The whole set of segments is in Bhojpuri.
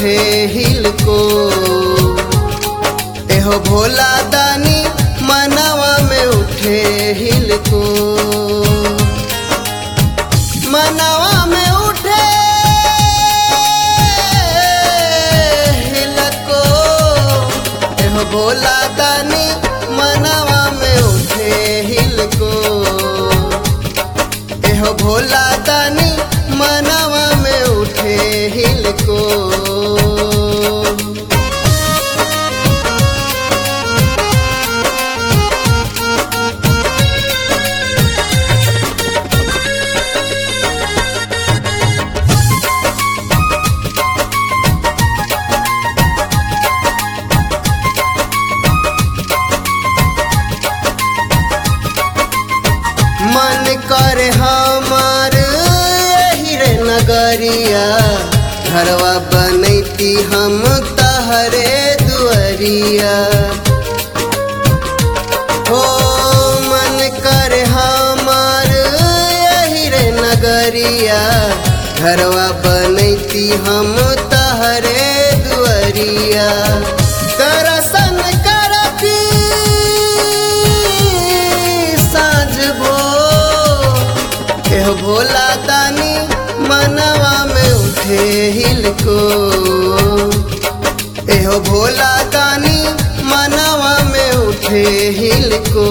उठे हिल को एहो भोला दानी मनवा में उठे हिल को मनवा में उठे हिल को एहो भोला दानी मनवा में उठे हिल को एहो भोला दानी मनवा में उठे हिल को मन कर हमार हिरे नगरिया घरवा बनैती हम तहरे दुअरिया हो मन कर हमार हिरे नगरिया घरवा बनैती हम तहरे दुअरिया दर्शन करती साँझ भो एहो भोला दानी मनवा में उठे हिल को एहो भोला दानी मनवा में उठे हिल को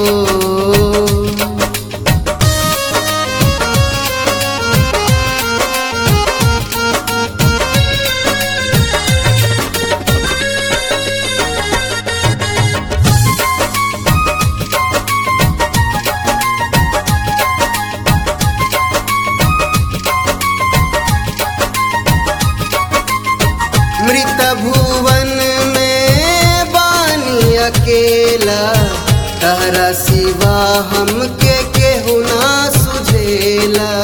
मृत भुवन में बानी अकेला तहरा सिवा हमके केहू ना सुझेला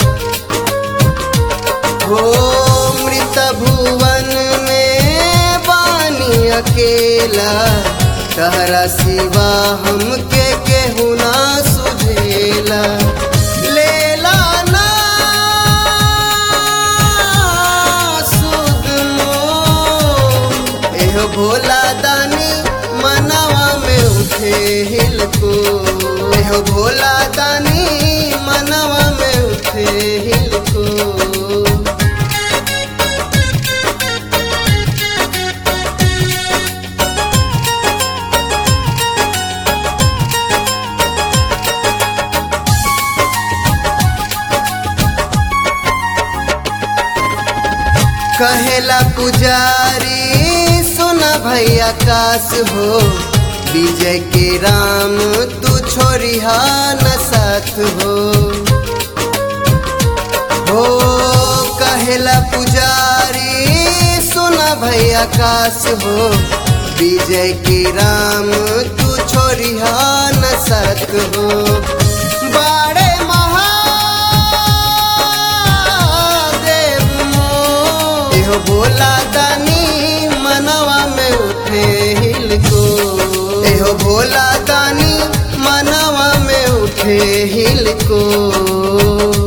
हो मृत भुवन में बानी अकेला तहरा सिवा हमके केहू ना सुझेला लेला ना सुध मोह। एहो भोला दानी मनवा में उठे हिल को एहो भोला दानी मनवा में उठे हिल को कहेला पुजारी सुना भैया काश हो विजय के राम तू छोरिहा न साथ हो हो कहेला पुजारी सुना भैया काश हो विजय के राम तू छोरिहा न साथ हो बाड़े महादेव मोर। एहो भोला दानी मनवा में उठे हिल को एहो भोला दानी मनवा में उठे हिल को